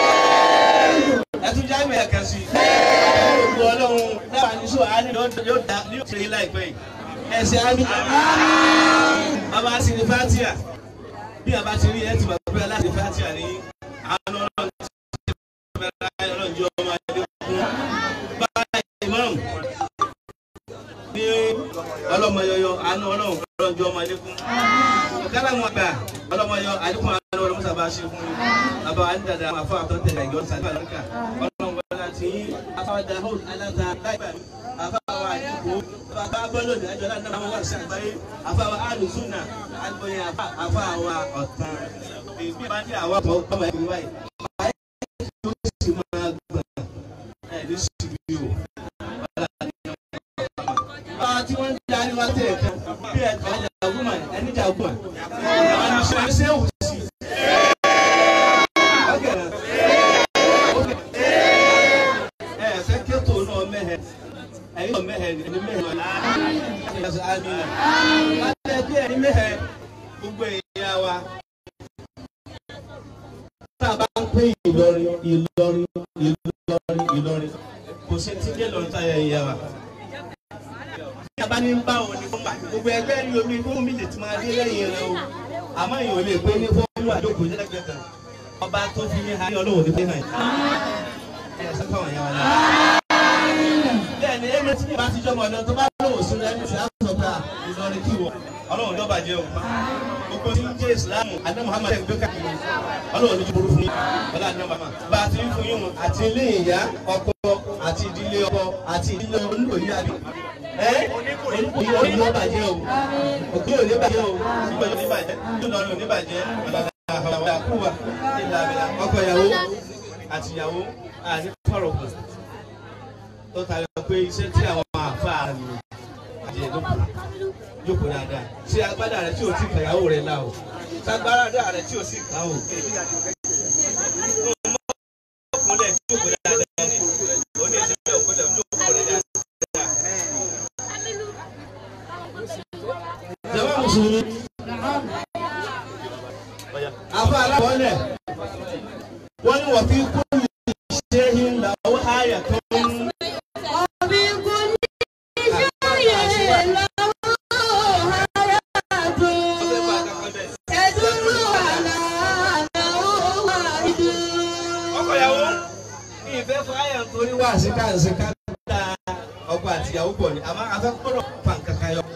ẹ tún já ìmọ̀ ẹ̀kẹ́ sí gbogbo ọlọ́run dábàá ní sọ àánú yóò dá ní òṣèré yìí láìpẹ́ yìí ẹ̀sẹ̀ àmì bàbá sì ní fatia bí a bá ti rí ẹ ti bàbá bí aláṣẹ fatia ní àánú ọlọ́run ti bẹ̀rẹ̀ ọlọ́run jẹ́ ọmọ adé fún bàbá imam ní ọlọ́mọyọyọ àánú ọlọ́run ọlọ́run jẹ́ ọmọ adé fún kala mu gba ọlọmọyọ alikun alo ọlọmọ sábà ṣe fún mi bàbá wa ní dada àwọn afọ àtọ tẹ́lẹ̀ ìjọ sábà lọkà ọlọmọ wọlé ti afa dahud alata láìpẹ́ afa wa àdìgbò bàbá bọlọ ní àjọ náà náà wà sí àgbáyé afa wa alùsùnà agbóyin afa wa ọ̀tàn èmi bá ní àwọn ọmọ ọmọ ẹgbẹ́ báyìí báyìí ló sì máa gbà ẹ ní síbi o báwa tí wọ́n ń darí wá tẹ̀ kan bí ẹ̀ka jàgùmà ẹni jàgùmà àwọn ìṣe ṣe wù sí. ẹ fẹ́ kẹ́tò náà mẹ́hẹ̀ ẹ̀yin náà mẹ́hẹ̀ ẹni mẹ́hẹ̀ náà láti àmìnà láti ẹgbẹ́ ẹni mẹ́hẹ̀ gbogbo èèyàn wa. tá a bá ń pín Ìlọrin Ìlọrin Ìlọrin Ìlọrin kò sí ti dé lọ́run táyà ìyá wa yaba ní bá wọn ní fọmà gbogbo ẹgbẹ́ ní omi fún mi lè ti máa dé lẹ́yìn rẹ o àmọ́ èèyàn ò lè pé ní fọmù àdókò jẹ́lẹ́gbẹ́ kan ọba tó fi ní ha ní ọlọ́wọ́ ní pé hàn ẹ̀ sẹ́kọ̀ wọ̀nyẹn wọn. bẹ́ẹ̀ ni ẹgbẹ́ tí yìí bá ti jọmọ ọdún tó bá lọ́wọ́ sí rẹ ní ti àtọ̀tà Ìlọrin kí wọ ọlọ́wọ́ ní ọba jẹ́ o gbogbo tí ń jẹ́ ìsìlámù adé Muhammad ẹ̀ gbé káàkiri ọlọ́wọ́ ní jùbúrú fún yín ọlọ́wọ́ ní ọba bá a ti ń fún yín mu àti ilé ìyá ọkọ àti ìdílé ọkọ àti ìdílé oníkòyí àbí oníkòyí òní ó bàjẹ́ o òkè òní bàjẹ́ o ìgbà òní bàjẹ́ ìlọrin òní bàjẹ́ ọ̀làdà àkúwà ìlà àbẹ̀là ọkọ ìyàwó àti ìyàwó àní fọ̀rọ̀kù tó tayọ pé iṣẹ́ tí àwọn àfa mi àti ẹ̀dọ́kù jókòó dáadáa ṣé agbádá rẹ tí o ti kàyàwó rẹ la o sagbára rẹ tí o sì kà o ọkùnrin jókòó dáadáa ni oní ìṣẹ̀lẹ̀ ọkùnrin jókòó dáadáa. jama musulumi afa alabọlẹ wọn ni wọn fi kú ṣehin làwọn àyà tó ń. Ọbí kú ní ìṣòye lọ́wọ́ ara tó. Ẹ̀dúró àlàáfíà ó wà ìdú. ọkọyàwó ní ìfẹ́ fún àyà nítorí wà sí káàsì ká dá ọkọ àtìyàwó pọ̀ ní àmọ́ afẹ́kọ́rọ̀ pàǹkàkà yọ.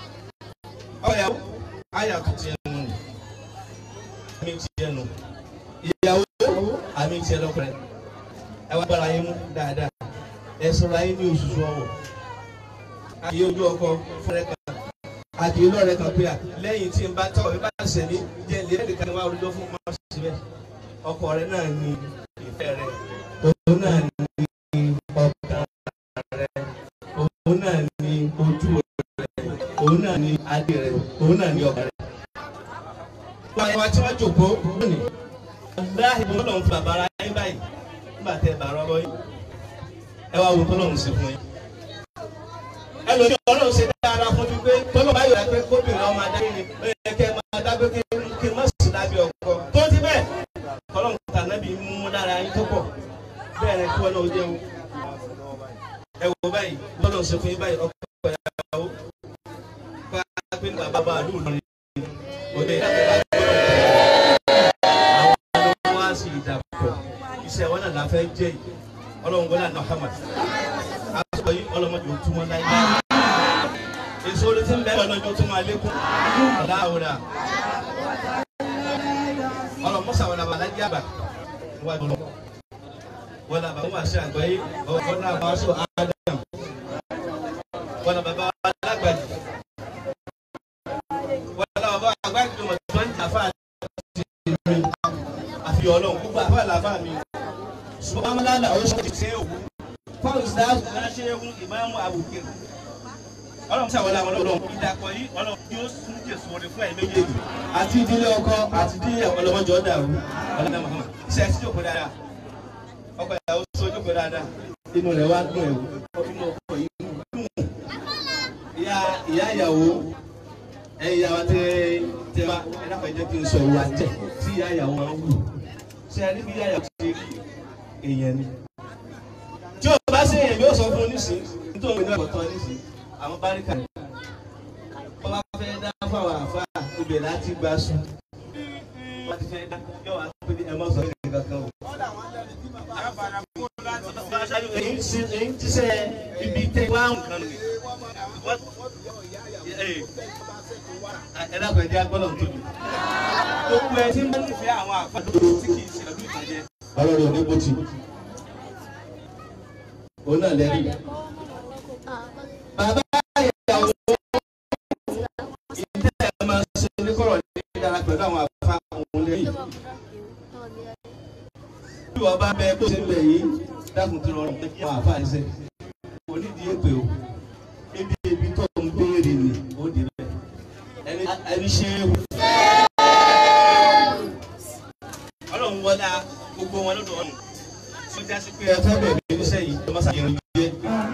ọkọyàwó àyà tó ti ẹnu nù mi ti ẹnu ìyàwó àmì ìṣẹ́ lọ́kùnrin ẹ wá gbára yín mú dáadáa ẹ sọ̀rọ̀ ayé ní oṣooṣù ọwọ́ àti ojú ọkọ fúnrẹ́ kan àti olóòrẹ́ kan pé à lẹ́yìn tí n bá tọ́ ẹ bá ṣẹ̀ ní jẹ́ ilé ẹ̀ẹ́dẹ̀kan wá olùdó fún ọmọ síbẹ̀ ọkọ rẹ náà ní ìfẹ́ rẹ òun náà ní ọkàn rẹ òun náà ní ojú rẹ òun náà ní adé rẹ òun náà ní ọkàn rẹ. wọ́n àyẹ̀wò tí wọ́n jòkó lónìí láì bọ́ lọ́n fún bàbá ara yín báyìí nígbà tẹ bàrọ̀ ọlọ́ yín ẹ wá wo tọ́lọ́run sí fún yín. ẹ lòdì ọlọ́run ṣe dáadáa fún mi pé tọ́lọ́ báyọ̀ dá pé kóbìnrin ọmọ adé ni ó yẹ kẹ́ ẹ máa dágbé kí kí n má sì lábẹ́ ọkọ tó ti bẹ́ẹ̀ tọ́lọ́run tà nábì mú lára yín tó pọ̀ bẹ́ẹ̀ ni kí wọ́n náà jẹun. ẹ wo báyìí bọ́lọ̀ ṣe fún yín báyìí ọkọ ìyàwó ká pé bàbá bá a lù lórí òde àwọn wá sí ìdàpọ̀ iṣẹ́ wọn náà la fẹ́ jẹ́ yìí ọlọ́run gbọ́dọ̀ àná Muhammad aṣọ yìí ọlọ́mọdé ò túmọ̀ láyé èso orí tí ń bẹ́ẹ̀ lọ́jọ́ tó máa lékún láwùrà ọlọ́mọṣà wọn làbà lájí àbà wà lọ wọn làbà wọn àṣẹ àgbáyé wọn làbà wọn aṣọ Adam wọn làbà bá wọn alágbàdì wọn làbà bá wọn àgbàdì tó mọ̀ tó ń jà fáà mi àfi ọlọ́run gbogbo àfáà làfà mi ṣùgbọ́n amúlànà ó ṣe ṣe òwú fáwọn ìsìláàmù náà ṣe é fún ìmáàmù àbùkẹ́ ọlọ́run ṣàwọlé àwọn ọlọ́run ìdàpọ̀ yìí ọlọ́run yóò sún jésù orin fún ẹ̀mí méjèèjì àti ìdílé ọkọ àti ìdílé ọlọ́mọjọ́ dàrú ọlọ́dà mọ̀ọ́mọ́ iṣẹ́ ẹ̀sìn jókòó dáadáa ọkọ ìyàwó sọ jókòó dáadáa inú rẹ̀ wá dùn ẹ̀wò inú ọkọ yìí dùn ìyá ìyá ìyàwó ẹ̀yìn ìyàwó tẹ tẹ bá ẹ dákọ̀ ẹ jẹ́ kí n sọ ìwà tẹ̀ tí ìyá ìyàwó máa ń wù ṣe ẹ níbi ìyá ìyàwó ti rí èèyàn ni tí o bá ṣe èèyàn yóò sọ fún oníṣìí nítorí òun ní ọ̀tọ̀ oníṣìí àwọn báríkà rẹ̀ wọ́n bá fẹ́ dá fún àwọn àfa ibẹ̀ láti gba sùn wọ́n ti fẹ́ dá yóò wá pé ẹ mọ̀ sọ ní kankan o. èyí ti èyí ti sẹ ibi tẹ wá nǹkan nì ẹ dákun ẹ jẹ́ agbọ́dọ̀ tóbi gbogbo ẹ tí ń bá nífẹ̀ẹ́ àwọn àfa tó tí kì í ṣe ọdún ìtàjẹ. ọlọ́run ò ní bó ti òun náà lẹ́rìí bàbá ìyàwó ìdí ẹ̀ máa ṣe ní kọ̀rọ̀ ní dára pẹ̀lú àwọn àfa òun lẹ́yìn. bí wọ́n bá bẹ bó ṣe ń bẹ̀ yìí dákun tó rọrùn pé kí àwọn àfa ẹ̀ ṣe onídìí èpè o ebi ebi tó ń béèrè ni ó di bẹ́ẹ̀ ẹni ẹni ṣe é wù. ọlọ́run wọlé gbogbo wọn lọ́dọ̀ ọ̀nà tí ó já sí pé ẹ fẹ́ bẹ̀rẹ̀ níṣẹ́ yìí ló máa ṣàyẹ̀wò jẹ́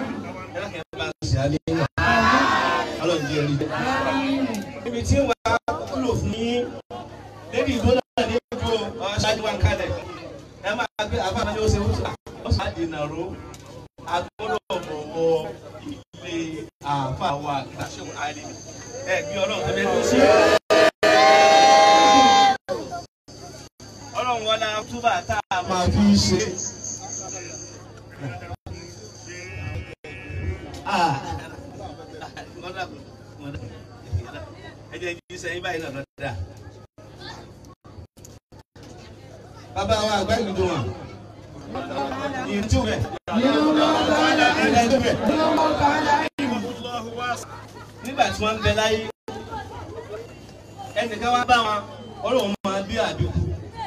ibi tí wà á kúlò fún yín lédi ìbò náà ní ojú ọ̀ṣájú wa ń kalẹ̀ ẹ máa gbé àbámọ́ ní oṣù wúṣà ó sì àdì nàró agbọ́dọ̀ bọ̀wọ̀ ilé àfa wa ìdáṣẹ́wò àlè ẹ gbé ọlọ́run tó bẹ́ẹ̀ tó ṣe. ọlọ́run wọlé túbà tá a máa fi ṣe. ẹ jẹ́ kí sẹ́yìn báyìí náà lọ́dà. bàbá wa àgbà ìlú wọn yìí tú bẹ̀. nígbà tí wọ́n ń bẹ láyé ẹnìkan wá bá wọn ọlọ́run máa bí àbíkú.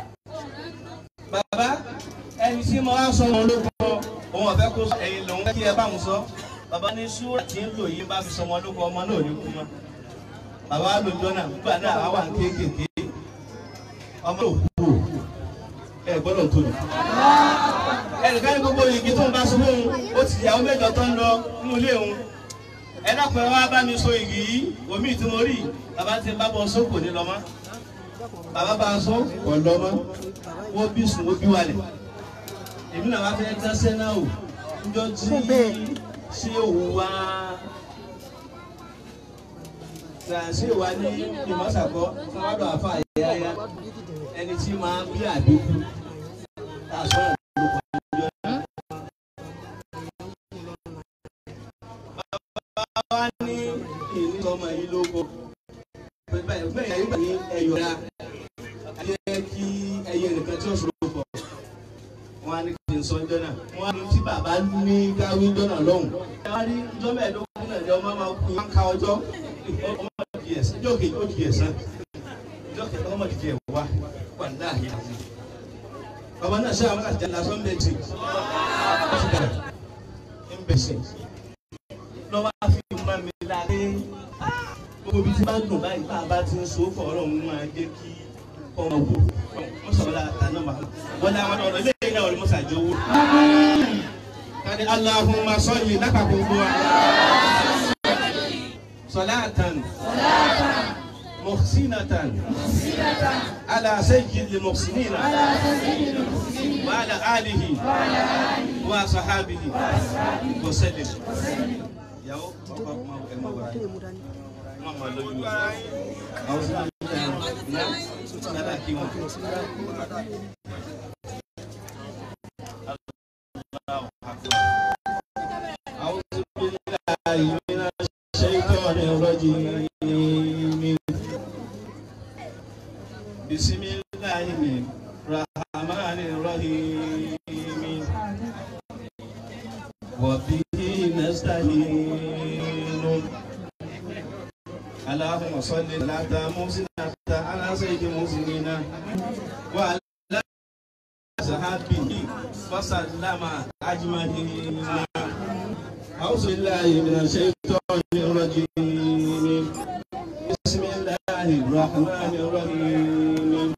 bàbá ẹni tí mo wá sọ wọn ló kọ òun ọ̀fẹ́ kó ẹ̀yìn lòun kí ẹ bá wọn sọ bàbá ní súrà tí ń lò yìí bá fi sọmọ lóko ọmọ náà ní kú mọ́ bàbá lójọ́ náà nígbà náà àwa ń kéékèèké ọmọ náà kú ẹ gbọ́dọ̀ tó lè. ẹnìkan ní gbogbo igi tó ń bá sọ fún un ó ti yàwó mẹ́jọ tó ń lọ nínú ilé òun ẹ dákun ẹ wá bá mi so igi yìí omi tí mo rí bàbá ti bá bọ sóko ní lọ mọ́ bàbá bá a sọ kò lọ mọ́ wọ́n bí sùn wọ́n bí wálẹ̀ èmi náà wá fẹ́ dáṣẹ́ náà o njọ́ tí ṣé òun wá ṣe wà ní ìmọ̀sàkọ́ fún wàdùn àfa àyàyà ẹni tí máa bí àbíkú tá a sọ̀rọ̀ lóko ọjọ́ náà. bàbá wa ní ìní ọmọ yìí lóko bẹ́ẹ̀ yà yín ní ẹ̀yọ̀ ra ayé kí ẹ̀yìn ẹ̀yìn ẹnìkan tí ó ṣòro pọ̀ wọn á ní kí n sọ ọjọ́ náà wọn á ní tí bàbá ní káwí ọjọ́ náà lọ́hùn. ẹ wá rí ọjọ́ mẹ́ẹ̀ẹ́dógún náà jẹ́ ọmọ máa kú wọn ká ọjọ́ ọmọ di ẹ̀sán ọjọ́ kejì ó di ẹ̀sán ọjọ́ kẹta ọmọ di ẹ̀ wá wà láàyè àti. bàbá náà ṣe àwọn àti lásán méjì ń bẹ̀sẹ̀ lọ́wọ́ á fi máa mi láre gbogbo ibi tí bá dùn báyìí bá a bá ti ń so fọ̀ ọ̀rọ̀ òun máa jẹ́ kí ọmọ wò wọ́n sọ̀rọ̀ la ta náà máa wọ́n náà wọ́n ọ̀rọ̀ ilé ìyá ọ̀rọ̀ mọ́sá jẹ́ owó. kàdé Allahumma salli lápapọ̀ gbogbo wa. salatan muhsinatan ala sayyidil muhsinina wa ala alihi wa sahabihi wa sallim. yàwó ọkọ ọmọ ẹ̀ mọ̀ wá wọn máa lójú wa àwọn sọ wọn lára kí wọn. أعوذ بالله من الشيطان الرجيم بسم الله الرحمن الرحيم وبه نستعين اللهم صل على محسنة على سيد المسلمين وعلى صحابه وسلم أجمعين أعوذ بالله من الشيطان الرجيم بسم الله الرحمن الرحيم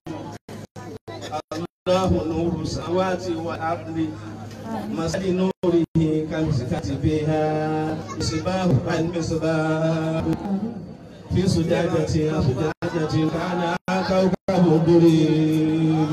الله نور السماوات والأرض مثل نوره كمسكة فيها مصباح المصباح في سجادة سجادة كان كوكب دري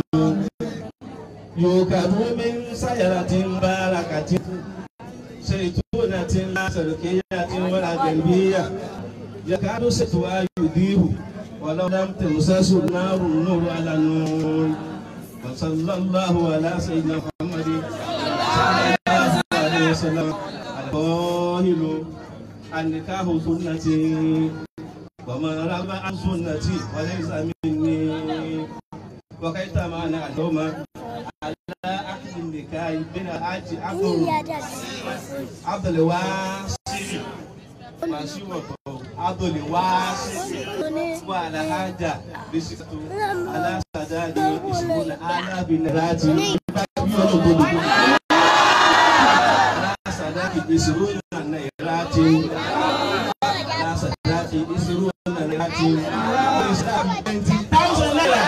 يوكب من شجرة باركة زيتونة لا شرقية ولا غربية يكاد ستها يضيء ولو لم تمسس النار النور على النور وصلى الله على سيدنا محمد صلى الله عليه وسلم القائل النكاح سنتي ومن رغب عن سنتي وليس مني وكيف معنا اليوم على عقد النكاح بين الحاج عبد عبد الواسع ماشيوه عبد الواسع وعلى حاجة بسكتو على سداد يسمون آلاف النرات على سداد يسمون النيرات على سداد يسمون النيرات Islam 20,000 naira.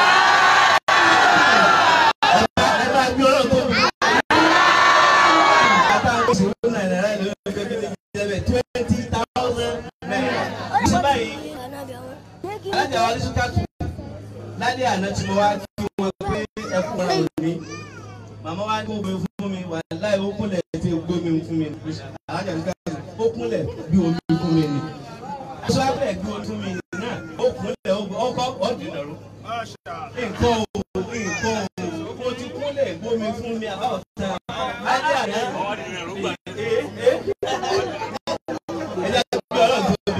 alájà wa lẹ́sùn kàtó lálẹ́ àná tí mo wá kí wọn pé ẹkún ọ̀rọ̀ òní màmá wa ní omi fún mi wà láì ó kúnlẹ̀ tí ó gbómi fún mi alájà ní kàtó ó kúnlẹ̀ bí omi fún mi ni aṣọ abẹ́ gbé omi fún mi náà ó kúnlẹ̀ ọkọ̀ ọ̀dùn ẹ̀rọ nǹkan o nǹkan o mo ti kúnlẹ̀ gbómi fún mi àbáwọ̀ tán lálẹ́ àná ee ee ẹ̀dá gbé ọlọ́run tóbi.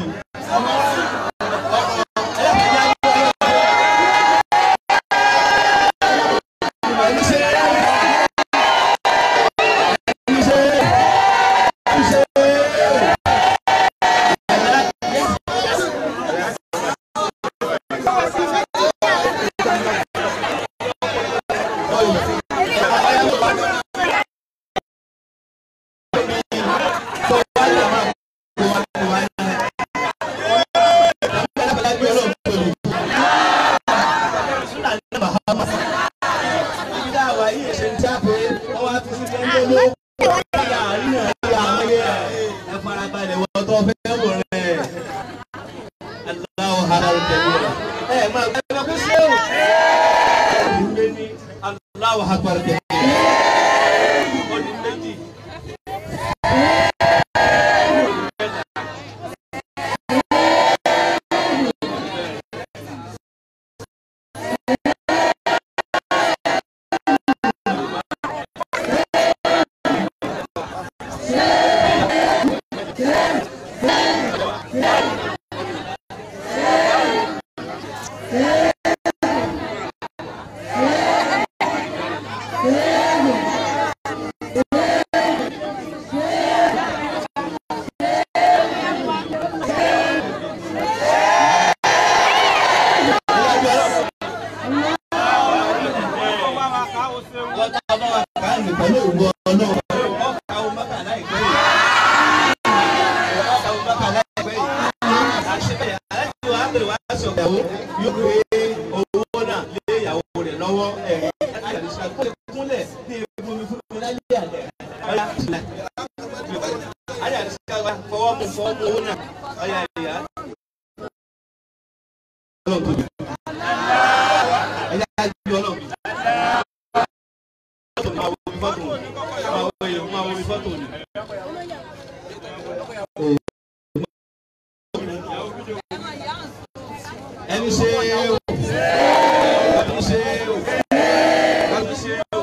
Allahu Akbar kẹ. Ọdún méjì. wọ́n tá a bá wa kà á ní pẹ̀lú ògbó ọlọ́run. ọkà ó mọ́kà láìpẹ́ yìí. ọkà ó mọ́kà láìpẹ́ yìí. àṣẹ aláìsí wa bẹ̀rẹ̀ wá sọ ìyàwó yóò gbé owó náà lé ìyàwó rẹ̀ lọ́wọ́ ẹ̀rí. àyàlùsí àgbẹ̀ kúnlẹ̀ ní ewu mi fún mi láyé àlẹ́. ọ̀yà ìlà. àyàlùsí àgbẹ̀ fọwọ́ mu fọwọ́ mu owó náà. ọ̀yà ìyá. ọlọ́run tóbi. ẹ̀yà àjùlọ ọlọ́run fọ́tò máa wo mi fọ́tò ni máa wo èèyàn máa wo mi fọ́tò ni. ẹni ṣe o ẹni ṣe o ẹni ṣe o.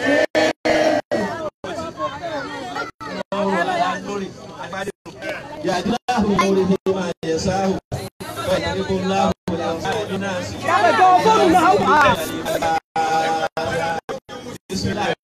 yàtúrà ahùn orí ni máa yẹ sáhùn bẹ́ẹ̀ ni kò láhùn ní àwọn náà sí. Kábẹ̀ tó fóònù náà wà. Bismillah.